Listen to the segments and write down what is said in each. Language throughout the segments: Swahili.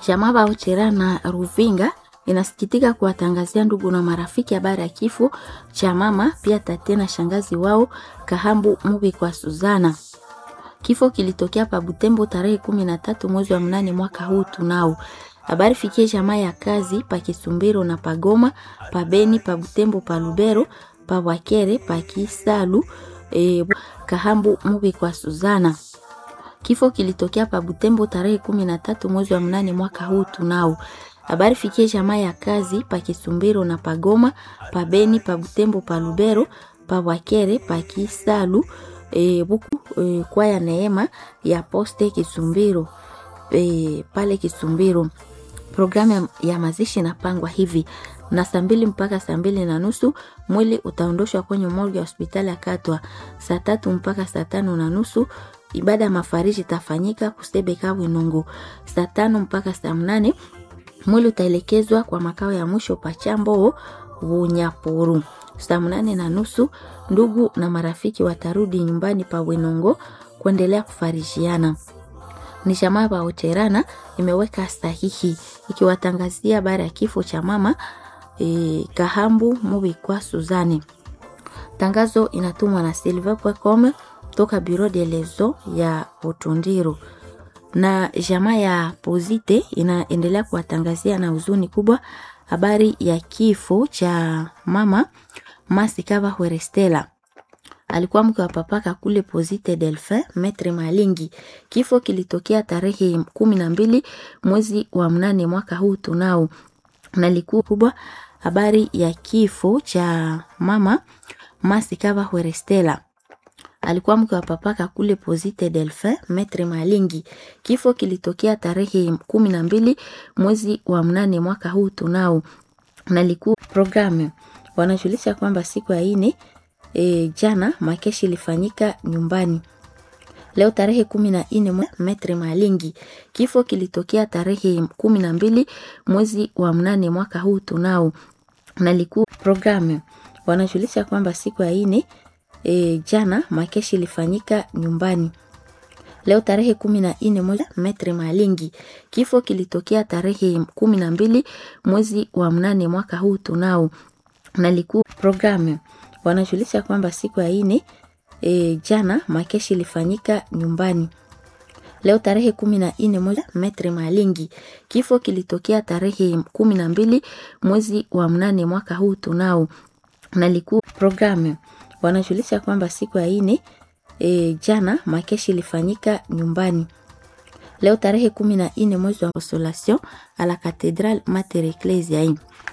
Chama Bauchera na Ruvinga inasikitika kuwatangazia ndugu na marafiki habari ya kifo cha mama pia tate na shangazi wao Kahambu Mubi kwa Suzana. Kifo kilitokea pa Butembo tarehe kumi na tatu mwezi wa mnane mwaka huu tunao. Habari fikie jamaa ya kazi pa Kisumbiro na Pagoma, pa Beni, pa Butembo, pa Lubero, pa Wakere, pa Kisalu, e, Kahambu Mubi kwa Suzana. Kifo kilitokea pa Butembo tarehe kumi na tatu mwezi wa mnane mwaka huu tunao. Habari fikie jamaa ya kazi pa Kisumbiro na Pagoma, pa Beni, pa Butembo, pa Lubero, pa Wakere, pa Kisalu, e, buku e, kwaya neema ya poste Kisumbiro e, pale Kisumbiro. Programu ya, ya mazishi inapangwa hivi na saa mbili mpaka saa mbili na nusu mwili utaondoshwa kwenye morgue ya hospitali ya Katwa. Saa tatu mpaka saa tano na nusu ibada ya mafariji itafanyika Kusebeka Winungu. Saa tano mpaka saa mnane mwili utaelekezwa kwa makao ya mwisho Pachambo Bunyapuru. Saa mnane na nusu ndugu na marafiki watarudi nyumbani pa Winongo kuendelea kufarishiana. Ni jamaa pa Ocherana imeweka sahihi ikiwatangazia habari ya kifo cha mama e, Kahambu Mubikwa Suzani. Tangazo inatumwa na silver.com toka Bureau de Lezo ya Utundiro na jamaa ya Pozite inaendelea kuwatangazia na huzuni kubwa habari ya kifo cha mama Masikava Hwerestela alikuwa mke wa papaka kule Pozite Delphin Metre Malingi. Kifo kilitokea tarehe kumi na mbili mwezi wa mnane mwaka huu tunao, na likuwa kubwa habari ya kifo cha mama Masikava Hwerestela alikuwa mke wa papaka kule Pozite Delphin Metre Malingi. Kifo kilitokea tarehe kumi na mbili mwezi wa mnane mwaka huu tunao, na likuwa programu wanajulisha kwamba siku ya ine e, jana makeshi ilifanyika nyumbani leo tarehe kumi na nne Metre Malingi. Kifo kilitokea tarehe kumi na mbili mwezi wa mnane mwaka huu tunao, na likuwa programu wanajulisha kwamba siku ya ine e, jana makeshi ilifanyika nyumbani leo tarehe kumi na nne Metre Malingi. Kifo kilitokea tarehe kumi na mbili mwezi wa mnane mwaka huu tunao, na likuwa programu wanajulisha kwamba siku ya ine e, jana makeshi ilifanyika nyumbani leo tarehe kumi na nne Metre Malingi. Kifo kilitokea tarehe kumi na mbili mwezi wa mnane mwaka huu tunao, na likuwa programu wanajulisha kwamba siku ya ine e, jana makeshi ilifanyika nyumbani leo tarehe kumi na nne mwezi wa Consolation à la cathédrale Mater Ecclesiae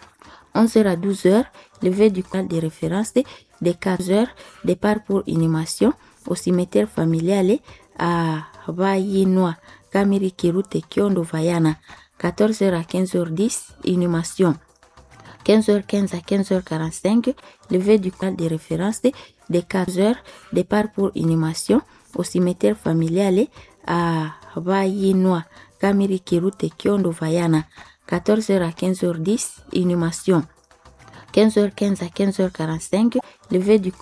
11h à 12h levée du camp de référence de 15h départ pour inhumation au cimetière familial à Vayinwa Kamiri Kirute Kiondo Vayana 14h à 15h10 inhumation 15h15 à 15h45 levée du camp de référence de 15h départ pour inhumation au cimetière familial à Vayinwa Kamiri Kirute Kiondo Vayana 14h à 15h10 inhumation 15h15 à 15h45 levée du